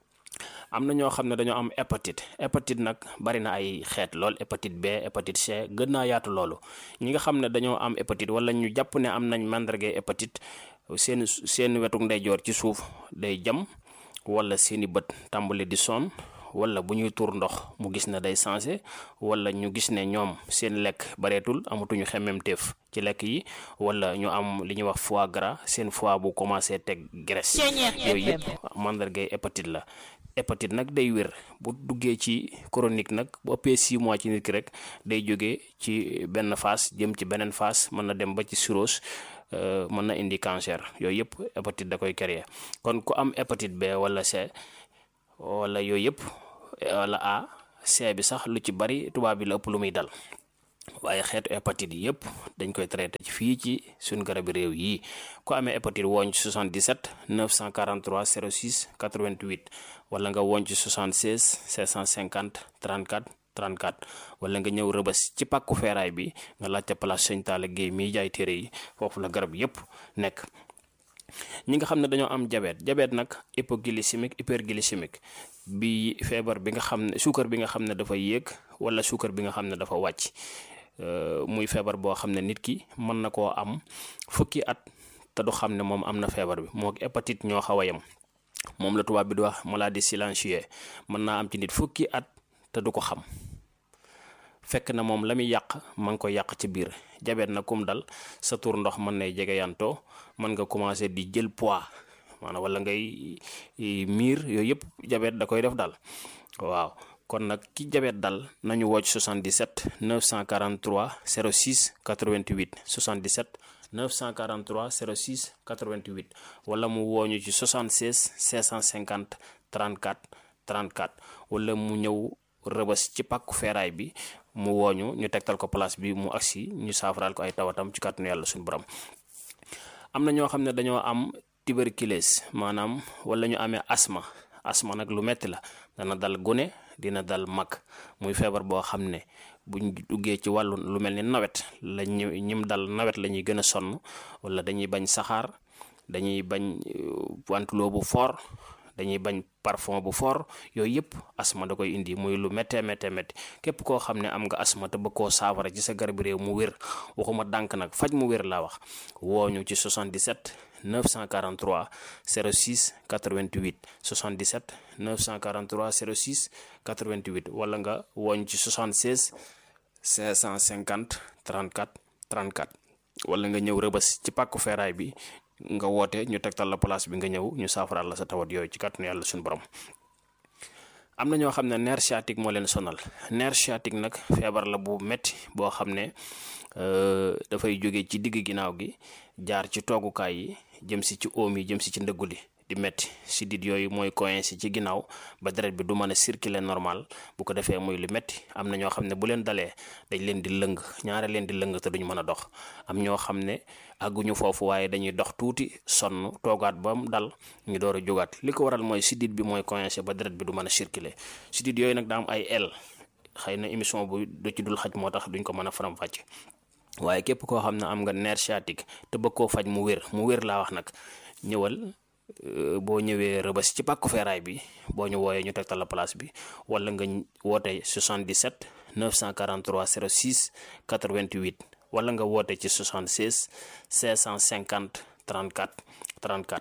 am na ñoo xam ne dañoo am hépatite hépatite nag bari na ay xeet lool hépatite B hépatite C gën naa yaatu loolu ñi nga xam ne dañoo am hépatite wala ñu jàpp ne am nañ màndargay hépatite seen seen wetuk ndeyjoor ci suuf day jam wala seeni bët tàmbali di sonn wala bu ñuy tuur ndox mu gis ne day changé wala ñu gis ne ñoom seen lekk bareetul amatuñu xemmemteef ci lekk yi wala ñu am li ñuy wax foie gras seen foie bu commencé teg graisse yooyu yëpp mandargay hépatite la hépatite nag day wér bu duggee ci chronique nag bu ëppee 6 mois ci nit ki rek day jógee ci benn phase jëm ci beneen phase mën na dem ba ci cirrhose mën na indi cancer yooyu yëpp hépatite da koy créer kon ku am hépatite B wala C wala yooyu yëpp wala A C bi sax lu ci bari tubaab bi la ëpp lu muy dal waaye xeetu hépatite yi yëpp dañ koy traité ci fii ci suñu garabi réew yi ku amee hépatite wooñ ci 77 943 06 88 wala nga wooñ ci 76 750 34 34 wala nga ñëw rëbës ci pàkku feeraay bi nga laajte place Sëñ Talla Guèye miy jaay téere yi foofu la garab yëpp nekk ñi nga xam ne dañoo am diabète diabète nag hypoglycémique hyperglycémique bi feebar bi nga xam ne suukar bi nga xam ne dafa yéeg wala suukar bi nga xam ne dafa wàcc muy feebar boo xam ne nit ki mën na koo am fukki at te du xam ne moom am na feebar bi moo hépatite ñoo xaw a yem moom la tubaab bi di wax maladie silencieuse mën naa am ci nit fukki at te du ko xam fekk na moom la muy yàq ma ngi ko yàq ci biir jabet na kum dal sa tur ndox mën nay jege yantoo mën nga commencé di jël poids maanaam wala ngay miir yooyu yëpp jabet da koy def dal waaw kon nag ki jabet dal nañu wocc 77 943 06 88 77 943 06 88 wala mu wooñu ci 76 650 34 34 wala mu ñëw rëbës ci pàkku feeraay bi mu wooñu ñu tegtal ko place bi mu agsi ñu saafaraal ko ay tawatam ci kàttanu yàlla suñu borom am na ñoo xam ne dañoo am tuberculose maanaam wala ñu amee asma asma nag lu metti la dana dal gune dina dal mag muy feebar boo xam ne buñ duggee ci wàllu lu mel ni nawet la ñu ñim dal nawet la ñuy gën a sonn wala dañuy bañ saxaar dañuy bañ wantuloo bu fort dañuy bañ parfum bu fort yooyu yëpp asma da koy indi muy lu méttee méttee métti képp koo xam ne am nga asma te bëgg koo saafara ci sa garab réew mu wér waxuma dànk nag faj mu wér laa wax wooñu ci 77 943 06 88 77 943 06 88 wala nga wooñ ci 76 550 34 34 wala nga ñëw rëbës ci pàkku feeraay bi nga woote ñu tegtal la place bi nga ñëw ñu saafaraal la sa tawat yooyu ci kàttanu yàlla suñu borom am na ñoo xam ne nerf sciatique moo leen sonal nerf sciatique nag feebar la bu metti boo xam ne dafay jóge ci digg ginnaaw gi jaar ci toogukaay yi jëm si ci oom yi jëm si ci ndëggu li di metti sidit yooyu mooy coincé ci ginnaaw ba deret bi du mën a circuler normal bu ko defee muy lu metti am na ñoo xam ne bu leen dalee dañ leen di lëng ñaare leen di lëng te duñ mën a dox am ñoo xam ne àgguñu foofu waaye dañuy dox tuuti sonn toogaat ba mu dal ñu door a jógaat li ko waral mooy sidit bi mooy coincé ba deret bi du mën a circuler sidit yooyu nag daa am ay el xëy na émission bu du ci dul xaj moo tax duñ ko mën a faram-fàcce waaye képp koo xam ne am nga nerf sciatique te bëgg koo faj mu wér mu wér laa wax nag ñëwal boo ñëwee rëbës ci pàkku feeraay bi boo ñu wooyee ñu tegtal la place bi wala nga woote 77 943 06 88 wala nga woote ci 76 550 34 34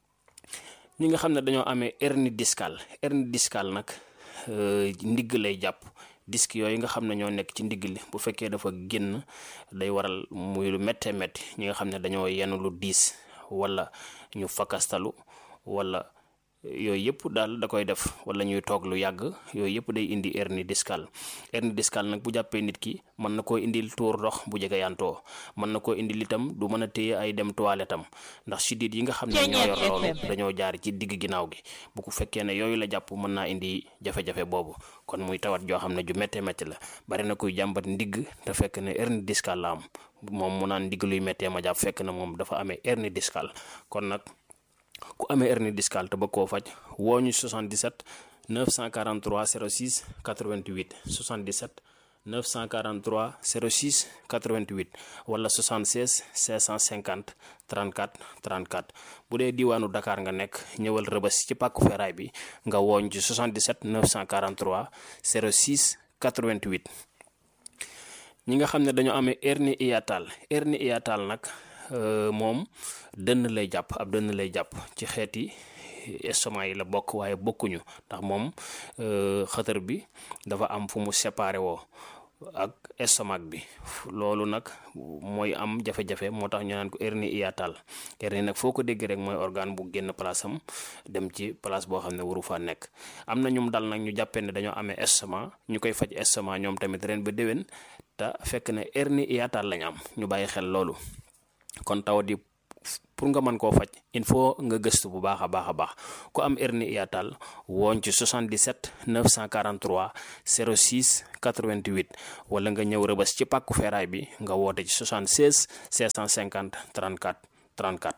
ñi nga xam ne dañoo amee hernie discale hernie discale nag ndigg lay jàpp disque yooyu nga xam ne ñoo nekk ci ndigg li bu fekkee dafa génn day waral muy lu méttee métti ñi nga xam ne dañoo yenn lu diis wala ñu fakastalu wala yooyu yëpp daal da koy def wala ñuy toog lu yàgg yooyu yëpp day indi hernie discale hernie discale nag bu jàppee nit ki mën na koo indil tuur ndox bu jege yantoo mën na koo indil itam du mën a téye ay dem toilette am ndax sidit yi nga xam ne ñoo yor loolu dañoo jaar ci digg ginnaaw gi bu ko fekkee ne yooyu la jàpp mën naa indi jafe-jafe boobu kon muy tawat joo xam ne ju méttee métti la bari na kuy jàmbat ndigg te fekk ne hernie discale la am moom mu naan ndigg luy méttee ma jàpp fekk na moom dafa amee hernie discale kon nag ku amee hernie discale te bëgg koo faj woo ñu 77 943 06 88 77 943 06 88 wala 76 550 34 34 bu dee diwaanu Dakar nga nekk ñëwal rëbës ci pàkku feeraay bi nga wooñ ci 77 943 06 88 ñi nga xam ne dañoo amee hernie hiatale hernie hiatale nag moom dënn lay jàpp ab dënn lay jàpp ci xeeti estomac yi la bokk waaye bokkuñu ndax moom xëtër bi dafa am fu mu séparé woo ak estomac bi loolu nag mooy am jafe-jafe moo tax ñu naan ko hernie hiatale hernie nag foo ko dégg rek mooy organe bu génn place am dem ci place boo xam ne waru faa nekk am na ñum dal nag ñu jàppee ne dañoo amee estomac ñu koy faj estomac ñoom tamit ren ba déwén te fekk ne hernie hiatale lañ am ñu bàyyi xel loolu kon tawat yi pour nga mën koo faj il faut nga gëstu bu baax a baax a baax ku am hernie hiatale woon ci 77 943 06 88 wala nga ñëw rëbës ci pàkku feeraay bi nga woote ci 76 650 34 34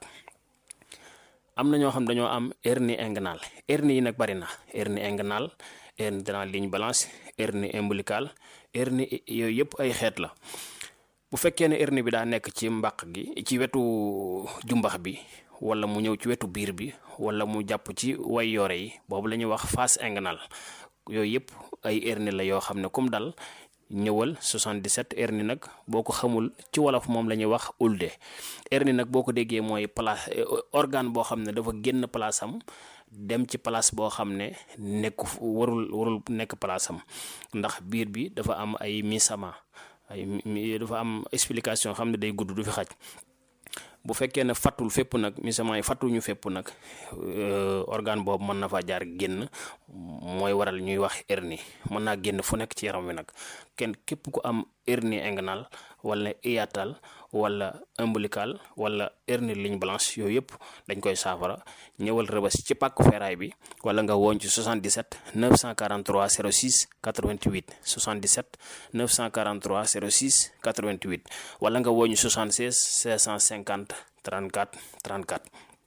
am na ñoo xam dañoo am hernie inguinale hernie yi nag bari na hernie inguinale hernie de la ligne blanche hernie ombilicale hernie yooyu yëpp ay xeet la bu fekkee ne hernie bi daa nekk ci mbàq gi ci wetu jumbax bi wala mu ñëw ci wetu biir bi wala mu jàpp ci way yoore yi boobu la ñuy wax face inguinale yooyu yëpp ay hernie la yoo xam ne comme dal ñëwal 77 hernie nag boo ko xamul ci wolof moom la ñuy wax ulde hernie nag boo ko déggee mooy place organe boo xam ne dafa génn place am dem ci place boo xam ne nekku warul warul nekk place am ndax biir bi dafa am ay misama ay dafa am explication xam ne day gudd du fi xaj bu fekkee ne fattul fépp nag misament yi fattuñu fépp nag organe boobu mën na fa jaar génn mooy waral ñuy wax hernie mën naa génn fu nekk ci yaram wi nag kenn képp ku am hernie inguinale wala hiatale wala ombilical wala hernie ligne blanche yooyu yëpp dañ koy saafara ñëwal rëbës ci pàkku feeraay bi wala nga woon ci 77 943 06 88 77 943 06 88 wala nga woon ci 76 650 34 34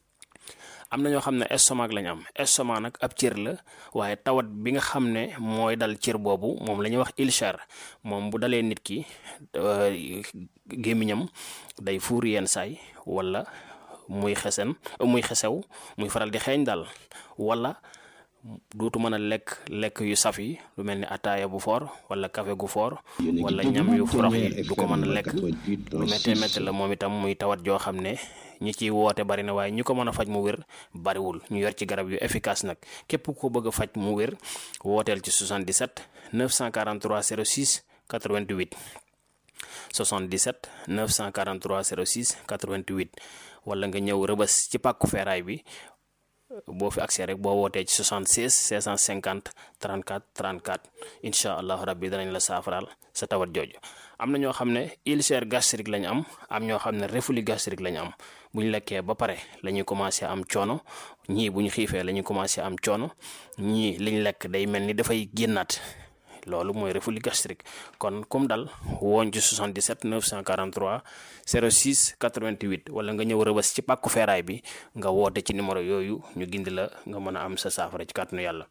am na ñoo xam ne estomac lañ am estomac nag ab cër la waaye tawat bi nga xam ne mooy dal cër boobu moom la ñuy wax ulcère moom bu dalee nit ki gémmiñam day fuur yenn saay wala muy xesen muy xesew muy faral di xeeñ daal wala dootu mën a lekk lekk yu saf yi lu mel ni ataaya bu foor wala café gu foor wala ñam yu forox yi du ko mën a lekk lu méttee métti la moom itam muy tawat joo xam ne ñi ciy woote bari na waaye ñi ko mën a faj mu wér bariwul ñu yor ci garab yu efficace nag képp ko bëgg a faj mu wér wooteel ci 77 943 06 88 77 943 06 88 wala nga ñëw rëbës ci pàkku feeraay bi boo fi accès rek boo wootee ci 76 650 34 34 incha allahu rabbi danañ la saafaraal sa tawat jooju am na ñoo xam ne ulcère gastrique lañ am am ñoo xam ne reflux gastrique lañ am bu ñu lekkee ba pare la ñuy commencé am coono ñii bu ñu xiifee la ñuy commencé am coono ñii liñ lekk day mel ni dafay génnaat loolu mooy reflux gastrique kon comme dal woon ci 77 943 06 88 wala nga ñëw rëbës ci pàkku feeraay bi nga woote ci numéro yooyu ñu gindi la nga mën a am sa saafara ci kàttanu yàlla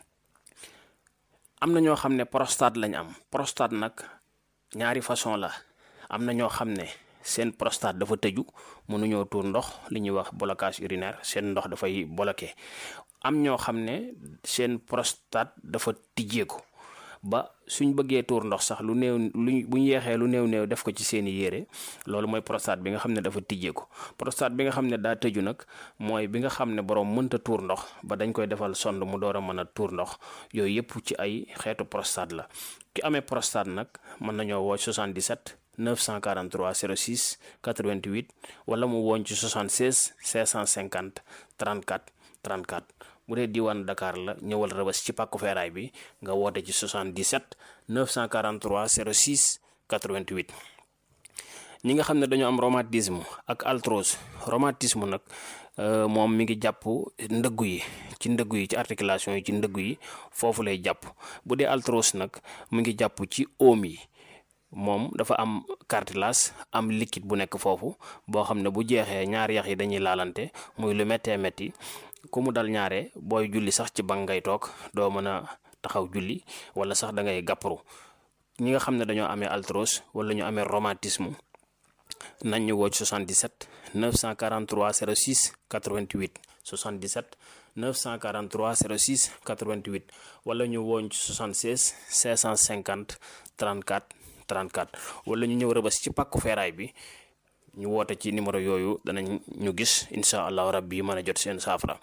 am na ñoo xam ne prostate lañ am prostate nag ñaari façon la am na ñoo xam ne seen prostate dafa tëju mënuñoo tuur ndox li ñuy wax blocage urinaire seen ndox dafay bloqué am ñoo xam ne seen prostate dafa tijjeeku ba suñ bëggee tuur ndox sax lu néew luñ bu ñu yeexee lu néew néew def ko ci seeni yére loolu mooy prostate bi nga xam ne dafa tijjeeku prostate bi nga xam ne daa tëju nag mooy bi nga xam ne borom mënta tuur ndox ba dañ koy defal sond mu door a mën a tuur ndox yooyu yëpp ci ay xeetu prostate la ki amee prostate nag mën nañoo woo 77 943 06 88 wala mu woon ci 76 550 34 34 bu dee diwaan Dakar la ñëwal rëbës ci pàkku feeraay bi nga woote ci 77 943 06 88 ñi nga xam ne dañoo am rhumatisme ak arthrose rhumatisme nag moom mi ngi jàpp ndëggu yi ci ndëggu yi ci articulation yi ci ndëggu yi foofu lay jàpp bu dee arthrose nag mu ngi jàpp ci oom yi moom dafa am cartilage am liquide bu nekk foofu boo xam ne bu jeexee ñaari yax yi dañuy laalante muy lu méttee métti ku mu dal ñaare booy julli sax ci bank ngay toog doo mën a taxaw julli wala sax da ngay gàpparu ñi nga xam ne dañoo amee arthrose wala ñu amee rhumatisme nañ ñu woo ci 77 943 06 88 77 943 06 88 wala ñu wooñ ci 76 550 34 34 wala ñu ñëw rëbës ci pàkku feeraay bi ñu woote ci numéro yooyu danañ ñu gis incha allahu rabbi mën a jot seen saafara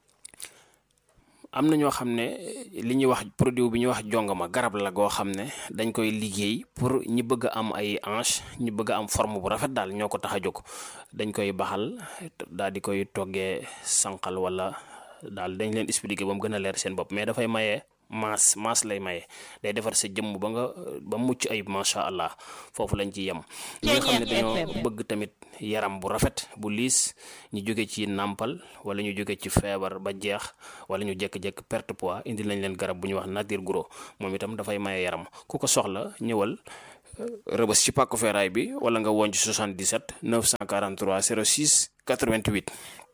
am na ñoo xam ne li ñuy wax produit bi ñuy wax jongama garab la goo xam ne dañ koy liggéey pour ñi bëgg a am ay hanche ñi bëgg a am forme bu rafet daal ñoo ko tax a jóg dañ koy baxal daal di koy toggee sànqal wala daal dañ leen expliquer ba mu gën a leer seen bopp mais dafay maye maas maas lay maye day defar sa jëmm ba nga ba mucc ayib macha allah foofu lañ ci yem ñi nga xam ne dañoo bëgg tamit yaram bu rafet bu liis ñu jóge ci nàmpal wala ñu jóge ci feebar ba jeex wala ñu jékki-jékki perte poids indi lañ leen garab bu ñuy wax nature gros moom itam dafay maye yaram ku ko soxla ñëwal rëbës ci pàkku feeraay bi wala nga woon ci 77 943 06 88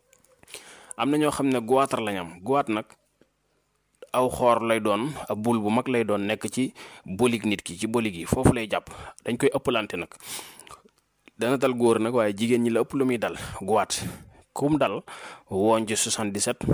am na ñoo xam ne goitre lañ am goitre nag aw xoor lay doon ab bul bu mag lay doon nekk ci bolig nit ki ci bolig yi foofu lay jàpp dañ koy ëppalante nag dana dal góor nag waaye jigéen ñi la ëpp lu muy dal goitre kum dal woon ci 77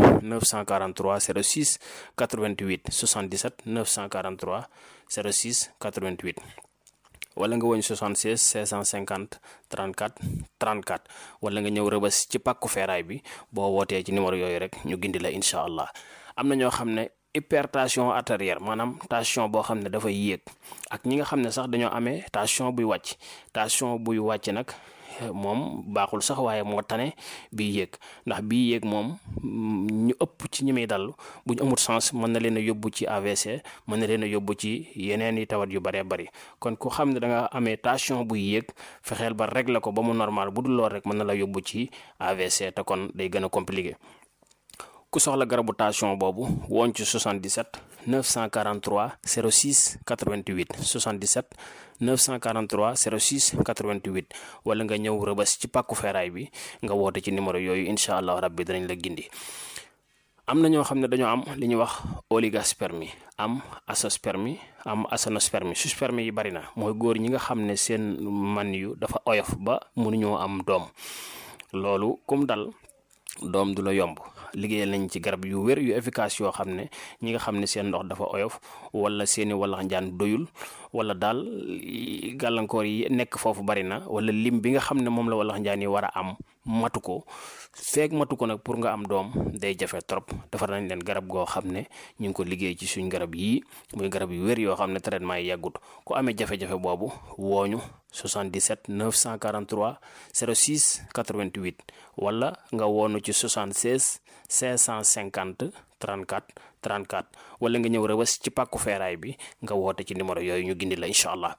943 06 88 77 943 06 88 wala nga woñ 76 650 34 34 wala nga ñëw rëbës ci pàkku feeraay bi boo wootee ci numéro yooyu rek ñu gindi la incha allah am na ñoo xam ne hypertension artérielle maanaam tension boo xam ne dafay yéeg ak ñi nga xam ne sax dañoo amee tension buy wàcc tension buy wàcc nag moom baaxul sax waaye moo tane bii yéeg ndax bii yéeg moom ñu ëpp ci ñi muy dal bu ñu amul sens mën na leen a yóbbu ci AVC mën na leen a yóbbu ci yeneen i tawat yu bëree bëri kon ku xam ne da nga amee tension buy yéeg fexeel ba régler ko ba mu normal bu dul lool rek mën na la yóbbu ci AVC te kon day gën a compliqué ku soxla garabu tension boobu woon ci 77 943 06 88 77 943 06 88 wala nga ñëw rëbës ci pàkku feeraay bi nga woote ci numéro yooyu incha allah rabbi danañ la gindi am na ñoo xam ne dañoo am li ñuy wax oligospermie am azoospermie am aténospermie sperme yi bari na mooy góor ñi nga xam ne seen man yu dafa oyof ba mënuñoo am doom loolu kum dal doom du la yomb liggéeyal nañ ci garab yu wér yu efficace yoo xam ne ñi nga xam ne seen ndox dafa oyof wala seeni walax njaan doyul wala daal gàllankoor yi nekk foofu bari na wala lim bi nga xam ne moom la walax njaan yi war a am matu ko feeg matu ko nag pour nga am doom day jafe trop defar nañ leen garab goo xam ne ñu ngi ko liggéey ci suñ garab yii muy garab yu wér yoo xam ne traitement yi yàggut ku amee jafe-jafe boobu wooñu 77 943 06 88 wala nga woonu ci 76 550 34 34 wala nga ñëw rëbës ci pàkku feeraay bi nga woote ci numéro yooyu ñu gindi la incha allah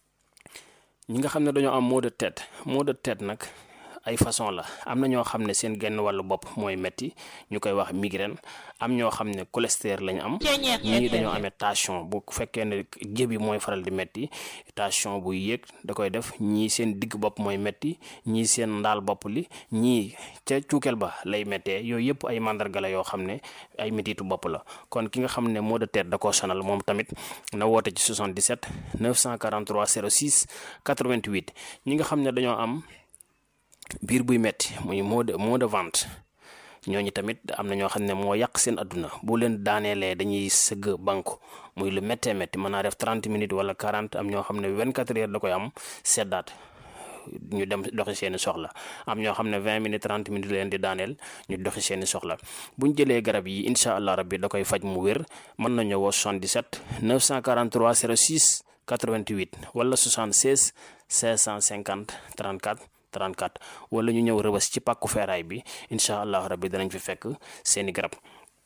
ñi nga xam ne dañoo am maux de tête maux de tête nag ay façon la am na ñoo xam ne seen genn wàllu bopp mooy metti ñu koy wax migraine am ñoo xam ne cholestérol lañ am ñii dañoo amee tension bu fekkee ne jëbi mooy faral di metti tension buy yéeg da koy def ñii seen digg bopp mooy metti ñii seen ndaal bopp li ñii ca cuukeel ba lay méttee yooyu yëpp ay mandarga la yoo xam ne ay mettitu bopp la kon ki nga xam ne maux de tête da koo sonal moom tamit na woote ci 77 943 06 88 ñi nga xam ne dañoo am biir buy metti muy mot de mot de ventre ñooñu tamit am na ñoo xam ne moo yàq seen adduna bu leen daaneelee dañuy sëgg banku muy lu méttee métti mën naa def 30 minutes wala 40 am ñoo xam ne 24 heures da koy am seddaat ñu dem doxi seeni soxla am ñoo xam ne 20 minutes 30 minutes leen di daaneel ñu doxi seeni soxla bu ñu jëlee garab yi incha allah rabbi da koy faj mu wér mën nañu woo 77 943 06 88 wala 76 550 34 34 wala ñu ñëw rëbës ci pàkku feeraay bi incha allah rabbi danañ fi fekk seeni garab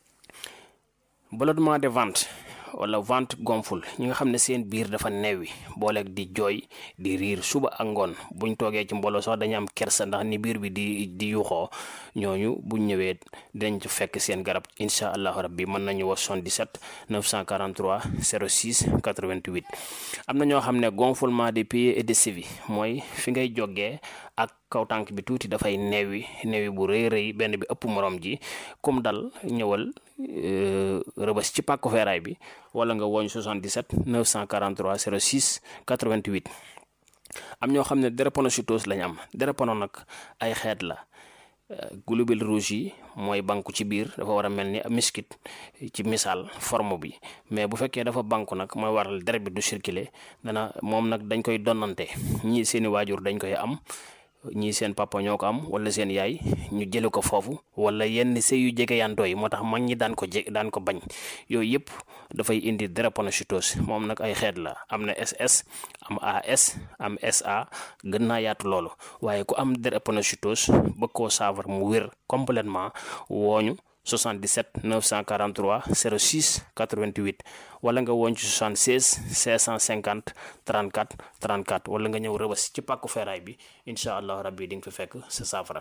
ballonnement de ventre wala ventre gonfle ñi nga xam ne seen biir dafa neewi booleeg di jooy di riir suba ak ngoon buñ toogee ci mbooloo sax dañu am kersa ndax ni biir bi di di yuuxoo ñooñu buñ ñëwee dinañ ci fekk seen garab incha allahu rabbi mën nañu wax 77 943 06 88 am na ñoo xam ne gonflement des pieds et des chevilles mooy fi ngay jógee ak kaw tànk bi tuuti dafay neewi neewi bu rëy rëy benn bi ëpp morom ji comme dal ñëwal rëbës ci pàkku feeraay bi wala nga woñ 77 943 06 88 am ñoo xam ne drépanocytose lañ am drépano nag ay xeet la globules rouges yi mooy banku ci biir dafa war a mel ni miskit ci misaal forme bi mais bu fekkee dafa banku nag mooy waral deret bi du circuler dana moom nag dañ koy donnante ñii seeni waajur dañ koy am ñii seen papa ñoo ko am wala seen yaay ñu jële ko foofu wala yenn sëy yu jege yantoo yi moo tax mag ñi daan ko je daan ko bañ yooyu yëpp dafay indi drépanocytose moom nag ay xeet la am na SS am AS am SA gën naa yaatu loolu waaye ku am drépanocytose bëgg koo saafara mu wér complètement wooñu 77 943 06 88 wala nga woon ci 76 650 34 34 wala nga ñëw rëbës ci pàkku feeraay bi incha allah rabbi di nga fi fekk sa saafara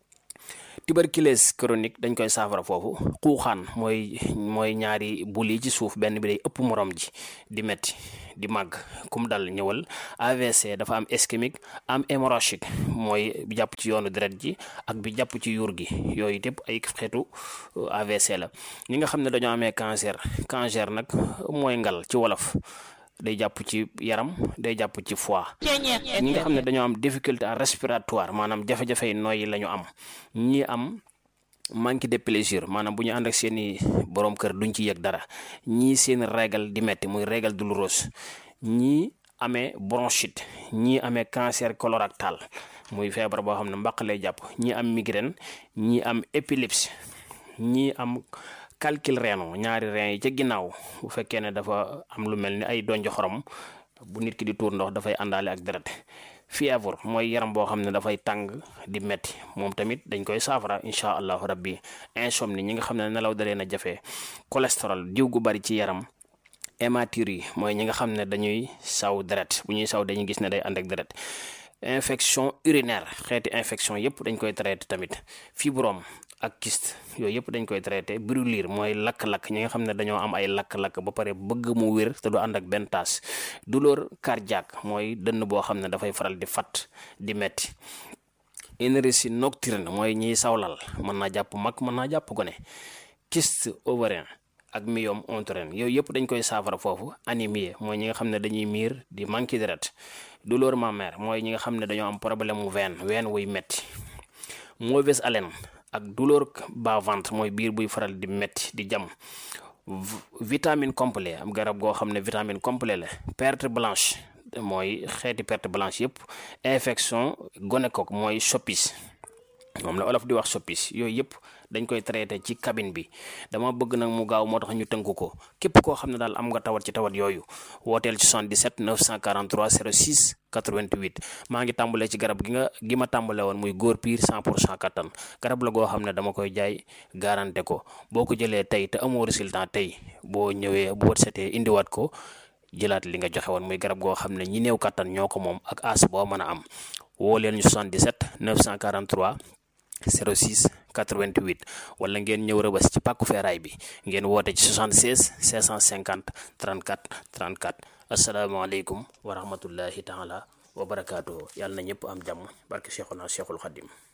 tuberculose chronique dañ koy saafara foofu xuuxaan mooy mooy ñaari bul yi ci suuf benn bi day ëpp morom ji di metti di màgg kum dal ñëwal AVC dafa am ischémique am hémorragique mooy bi jàpp ci yoonu deret ji ak bi jàpp ci yuur gi yooyu yëpp ay xeetu AVC la ñi nga xam ne dañoo amee cancer cancer nag mooy ngal ci wolof day jàpp ci yaram day jàpp ci foie ñi nga xam ne dañoo am difficulté respiratoire maanaam jafe-jafe yi nooyi la ñu am ñi am manque de plaisir maanaam bu ñu ànd ak seeni borom kër duñ ci yëg dara ñii seen régal di metti muy régal douloureuse ñii amee bronchite ñii amee cancer colorectal muy feebar boo xam ne mbaq lay jàpp ñii am migraine ñii am épilepsie ñii am calcul rénal ñaari rein yi ca ginnaaw bu fekkee ne dafa am lu mel ni ay donjo xorom bu nit ki di tuur ndox dafay àndaale ak deret fièvre mooy yaram boo xam ne dafay tàng di metti moom tamit dañ koy saafara incha allahu rabbi insomnie ñi nga xam ne nelaw dalee na jafe cholestérol diw gu bari ci yaram hématurie yi mooy ñi nga xam ne dañuy saw deret bu ñuy saw dañuy gis ne day ànd ak deret infection urinaire xeeti infection yëpp dañ koy traité tamit fibrome ak kyste yooyu yëpp dañ koy traité brûlure mooy lakk-lakk ñi nga xam ne dañoo am ay lakk-lakk ba pare bëgg mu wér te du ànd ak benn taas douleur cardiaque mooy dënn boo xam ne dafay faral di fat di metti énergie nocturne mooy ñiy sawlal mën naa jàpp mag mën naa jàpp gone kyste ovarien ak myome utérin yooyu yëpp dañ koy saafara foofu anémie mooy ñi nga xam ne dañuy miir di manqué deret douleur mammaire mooy ñi nga xam ne dañoo am problème mu veine veine wuy metti mauvaise haleine ak douleur bas ventre mooy biir buy faral di metti di jam vitamine complet am garab goo xam ne vitamine complet la perte blanche mooy xeeti perte blanche yëpp infection gonocoque mooy soppis moom la olof di wax soppis yooyu yëpp dañ koy traité ci cabine bi dama bëgg nag mu gaaw moo tax ñu tënk ko képp koo xam ne daal am nga tawat ci tawat yooyu wooteel ci 77 943 06 88 maa ngi tàmbalee ci garab gi nga gi ma tàmbale woon muy góor piir 100 pour cent kattan garab la goo xam ne dama koy jaay garanté ko boo ko jëlee tey te amoo résultat tey boo ñëwee boo setee indiwaat ko jëlaat li nga joxe woon muy garab goo xam ne ñi néew kattan ñoo ko moom ak as boo mën a am woo leen ñu 77 943 06 88 wala ngeen ñëw rëbës ci pàkku feeraay bi ngeen woote ci 76 650 34 34 asalaamaaleykum wa rahmatullahi taala wa barakaatuhu yàlla na ñëpp am jàmm barke Cheikhuna Cheikhul Khadim